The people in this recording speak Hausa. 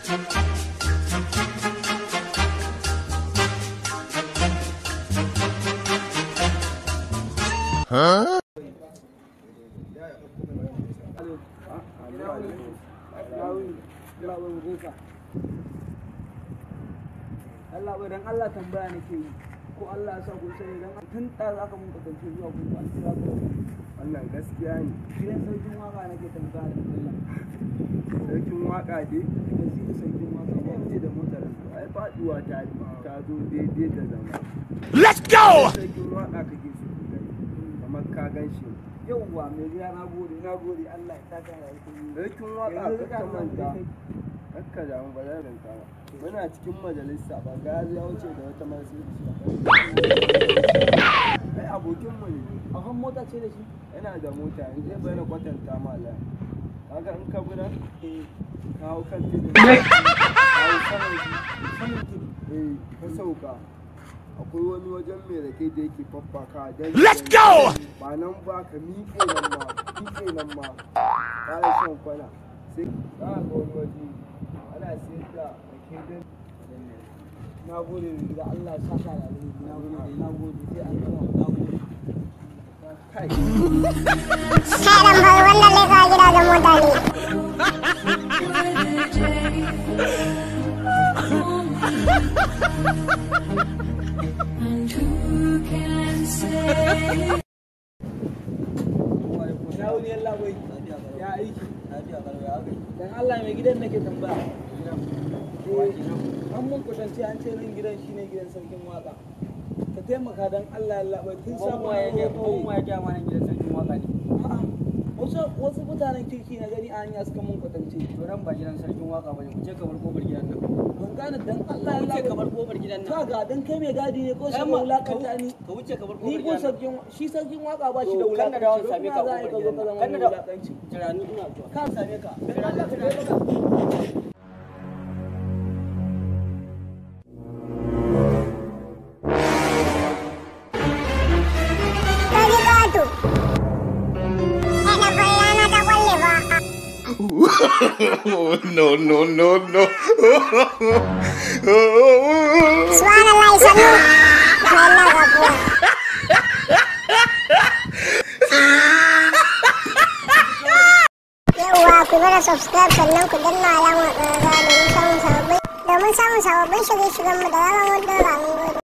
Allah bai dan Allah tambaya nake yi ko Allah ya sa kun sani dan tun da aka mun kasance zuwa kun ba kira ko wannan gaskiya ne gidan sarkin waka nake tambaya da Allah sarkin waka dai waziri sarkin waka ya ce da motar ai faduwa ta ta zo daidai da zama Let's go! sarkin waka kake so ka gani kamar ka gan shi yauwa mai gida na gode na gode Allah ya saka da alheri sarkin waka Yanzu ka ka manta kai. kakka da mu ba zan rinka ba muna cikin majalisa ba ga ya wuce da wata masu ai abokinmu ne a kan mota ce da shi yana da mota in zai bayyana kwatanta mala kaga in ka gudan ka hau kan tudu ka hau saman shi saman tudu eh ka sauka akwai wani wajen mai rake da yake faffaka dan Let's go! ba nan ba ka miƙe nan ma miƙe nan ma ƙara shan kwana sai ka ga wani waje ana siyar da rake dan na gode mai gida Allah ya saka da alheri na gode na gode sai an gama na gode kai Kairan bai wannan leka gidajen mutane. ya wuni yalla bai ya aiki dan Allah mai gidan nake tambaya eh an mun kwatance an ce nan gidan shine gidan sarkin waka ka taimaka dan Allah yalla bai tun samu ya je ko ya ja mana gidan sarkin waka ne wasu wasu mutanen kirki na gani a hanya suka mun kwatance to dan ba gidan sarkin waka bane ku je ka bar kofar gidan nan ban gane dan Allah yalla bai ka bar kofar gidan nan kaga dan kai mai gadi ne ko sai ka wulakanta ni ka wuce ka bar ni kofar ko gidan sarkin shi sarkin waka ba shi da To, kan da dawo wulakanci same ka don kofar za a yi ka zo ka zama gidan nan. Kan da mai dawo- wulakanci jira ni ina zuwa kan same ka Jira ni, jira ni. To ji katu. Ana bayyana ta kwalle ba. Oh, no, no, no, no. Subhanallah sannu. Da Allah gafuwa. Yauwa ku mana subscribe sannan ku danna alamar ƙararrawa domin samun sababbin domin samun sababbin shirye-shiryenmu da ranar mun dora mun gode.